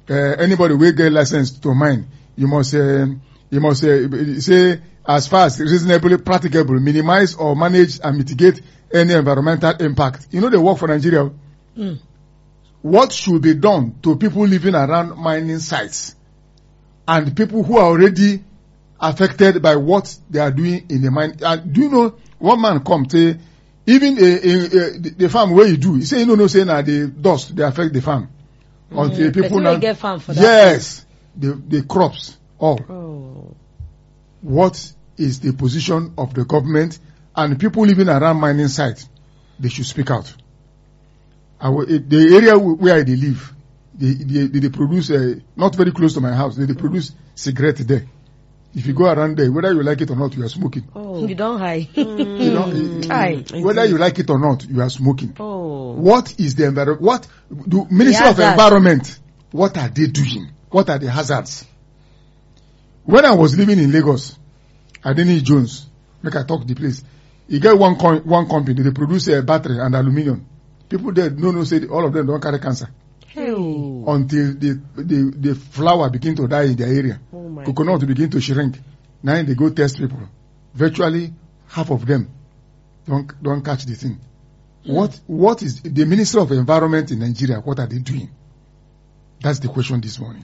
uh, anybody wey get license to mine you must uh, you must uh, say as far as reasonably practicable minimize or manage and mitigate any environmental impact e no dey work for nigeria Mm. what should be done to people living around mining sites and people who are already affected by what they are doing in the mine and do you know one man come say even a, a, a, the, the farm wey you do he say you no know say na the dust dey affect the farm until Mm, people person now wey get farm for that yes the the crops all Oh. what is the position of the government and people living around mining sites they should speak out our eh, the area wh- where i dey live they they they dey produce uh, not very close to my house they dey produce cigarette there if you go around there whether you like it or not you are smoking you don high. you know eh, Chai. eh, whether you like it or not you are smoking Oh. what is the environment what do ministry of hazard. environment what are they doing what are the hazards when i was living in lagos adeni jones make i talk the place e get one com one company dey produce uh, battery and aluminium people there no know say all of them don carry cancer Hey. until the the the flower begin to die in their area Oh my coconut begin to shrink na im dey go test people virtually half of them don don catch the thing what what is the ministry of environment in nigeria what are they doing that's the question this morning.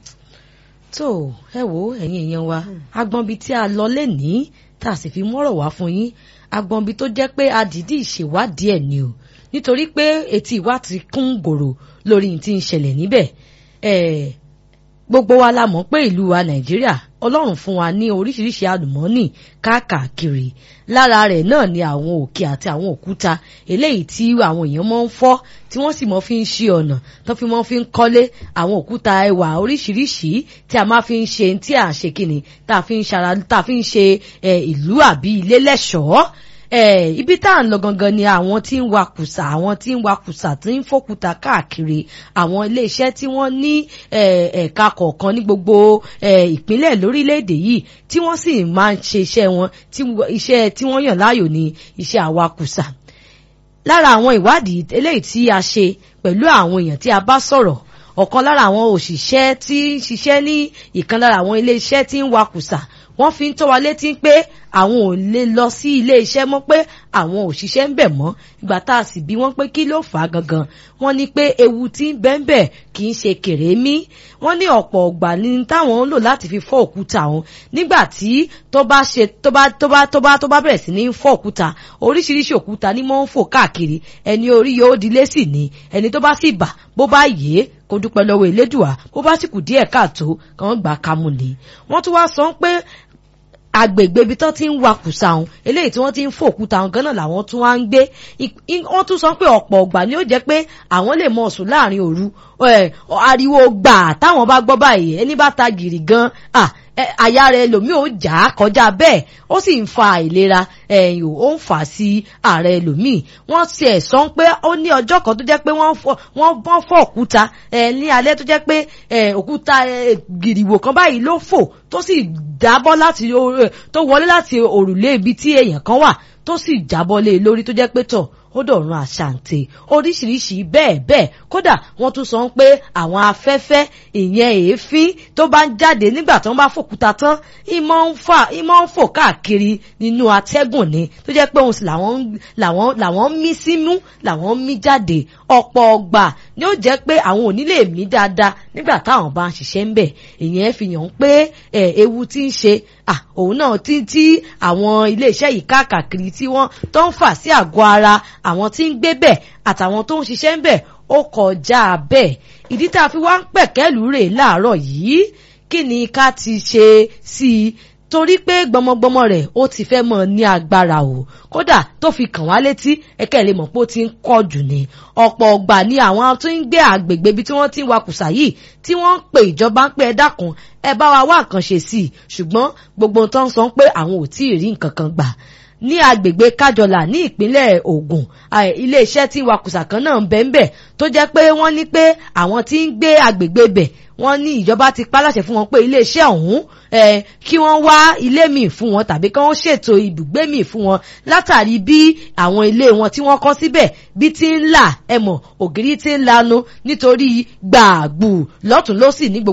tó ẹ wo ẹ̀yin èèyàn wa agbọ̀nbi tí a lọ lẹ́nìí tá a sì fi mọ́rọ̀ wá fún yín agbọ̀nbi tó jẹ́ pé a dìídì ṣèwádìí ẹ̀ ni o nítorí pé etí ìwà ti kún gòrò lórí ní ti ń ṣẹlẹ̀ níbẹ̀ ẹ̀ gbogbo wa la mọ̀ pé ìlú wa nàìjíríà ọlọ́run fún wa ní oríṣiríṣi àlùmọ́ọ́nì káàkiri lára rẹ̀ náà ni àwọn òkè àti àwọn òkúta eléyìí tí àwọn èèyàn máa ń fọ́ tí wọ́n sì máa fi ń ṣe ọ̀nà tó fi máa fi ń kọ́lé àwọn òkúta ẹwà oríṣiríṣi tí a máa fi ń ṣe tí à ń ṣe kíni tá a fi ń ṣara tá a fi ń ṣe eh, ìlú àbí ilé lẹ́ṣọ̀ọ́ Eh, ibi tá à ń lọ gangan ni àwọn tí ń wakùsà àwọn tí ń wakùsà tí ń fòkúta káàkiri àwọn iléeṣẹ́ tí wọ́n ní eh, ẹ̀ka kọ̀ọ̀kan ní gbogbo eh, ìpínlẹ̀ lórílẹ̀‐èdè yìí tí wọ́n sì máa ń ṣe iṣẹ́ wọn tí wọ́n- iṣẹ́ tí wọ́n yàn láàyò ní iṣẹ́ àwakùsà lára àwọn ìwádìí eléyìí tí a ṣe pẹ̀lú àwọn èèyàn tí a bá sọ̀rọ̀ ọ̀kan lára àwọn òṣìṣẹ́ tí ń ṣiṣẹ́ ní ìkan lára àwọn iléeṣẹ́ tí ń wakùsà wọ́n fi ń tó wa létí pé àwọn ò lè lọ sí ilé iṣẹ́ mọ́ pé àwọn òṣìṣẹ́ ń bẹ̀ mọ́ ìgbà tá a sì bí wọ́n pé kí ló fà á gangan wọ́n ní pé ewu tí ń bẹ́ẹ̀ bẹ́ẹ̀ kì í ṣe kèrémí wọ́n ní ọ̀pọ̀ ọ̀gbà ní táwọn ń lò láti fi fọ́ òkúta òun nígbà tí tó bá ṣe tó bá tó bá tó bá tó bá bẹ̀rẹ̀ sí ní fọ́ òkúta oríṣiríṣi òkúta ní mọ́ ń fò káàkiri ẹni orí yóò dilé sì ní ẹni tó bá sì bà bó bá yé kó dúpẹ́ lọ́wọ́ elédùà bó bá sì kù díẹ̀ káàtó kàn gbà kámú ni wọ́n tún wá sọ pé agbègbè ibi tó ti ń wakùsà ọ̀hún eléyìí tí wọ́n ti ń fòkúta ọ̀hún gan náà làwọn tún wá ń gbé I- i- wọ́n tún sọ pé ọ̀pọ̀ ọ̀gbà ni ó jẹ́ pé àwọn lè mọ sùn láàrin òru ẹ̀, ariwo gbà táwọn bá gbọ́ báyìí ẹni bá ta gìrì gan ah, ẹ, àyà rẹ̀ lòmíì ò já kọjá bẹ́ẹ̀ ó sì ń fa àìlera ẹ̀yìn ó ń fà sí ààrẹ lòmíì wọ́n ti ẹ̀ sọ pé ó ní ọjọ́ kan tó jẹ́ pé wọ́n fọ́ wọ́n bọ́n fọ́ òkúta ẹ̀ ní alẹ́ tó jẹ́ pé ẹ̀, òkúta ẹ̀, gìrìwò kan báyìí ló fò tó sì dábọ́ láti o- ẹ̀, tó wọlé láti òrùlé ibi tí èèyàn kan wà tó sì jábọ́ lé e lórí tó jẹ́ pé tọ̀ ó dọ̀run àṣàǹtè oríṣiríṣi bẹ́ẹ̀ bẹ́ẹ̀ kódà wọ́n tún sọ pé àwọn afẹ́fẹ́ ìyẹn èéfín tó bá ń jáde nígbà tó ń bá fòkúta tán ìmọ̀ ń fà ìmọ̀ ń fò káàkiri nínú atẹ́gùn ni tó jẹ́ pé òun sì làwọn ń- làwọn làwọn ń mí símú làwọn ń mí jáde ọ̀pọ̀ ọgbà ni ó jẹ́ pé àwọn ò ní lè mí dáadáa nígbà táwọn bá ń ṣiṣẹ́ ń bẹ̀ ìyẹn fi hàn pé ẹ̀, ewu tí ń ṣe à òun náà tí tí àwọn iléeṣẹ́ yìí káàkiri tí wọ́n tó ń fà sí àgọ́ ara àwọn tí ń gbé bẹ̀ àtàwọn tó ń ṣiṣẹ́ ń bẹ̀ ó kọjá bẹ́ẹ̀ ìdí tá a fi wá ń pẹ̀kẹ́lù rè láàárọ̀ yìí kí ni ká ti ṣe sí i torí pé gbọmọgbọmọ rẹ̀ ó ti fẹ́ mọ̀ ní agbára o kódà tó fi kàn wá létí ẹ̀kẹ́ lè mọ̀ pé ó ti ń kọ́ jù ni ọ̀pọ̀ ọgbà ni àwọn tó ń gbé àgbègbè ibi tí wọ́n ti ń wakùsà yìí tí wọ́n ń pe ìjọba ń pé ẹ dákun ẹ bá wa wá nǹkan ṣe sí i ṣùgbọ́n gbogbo tó ń sọ pé àwọn ò tí ì rí nǹkan kan gbà ní agbègbè kájọlà ní ìpínlẹ̀ Ògùn à, iléeṣẹ́ tí wakùsà kan náà ń bẹ ń bẹ̀ tó jẹ́ pé wọ́n ní pé àwọn tí ń gbé agbègbè bẹ̀ wọ́n ní ìjọba ti paláṣẹ fún wọn pé iléeṣẹ́ ọ̀hún eh, kí wọ́n wá ilé míì fún wọn tàbí kí wọ́n ṣètò ibùgbé míì fún wọn látàrí bí àwọn ilé wọn tí wọ́n kọ́ síbẹ̀ bí ti ń là ẹ̀mọ̀ ògiri ti ń lanu nítorí gbàgbù lọ́tún lọ́sì ní gbogbo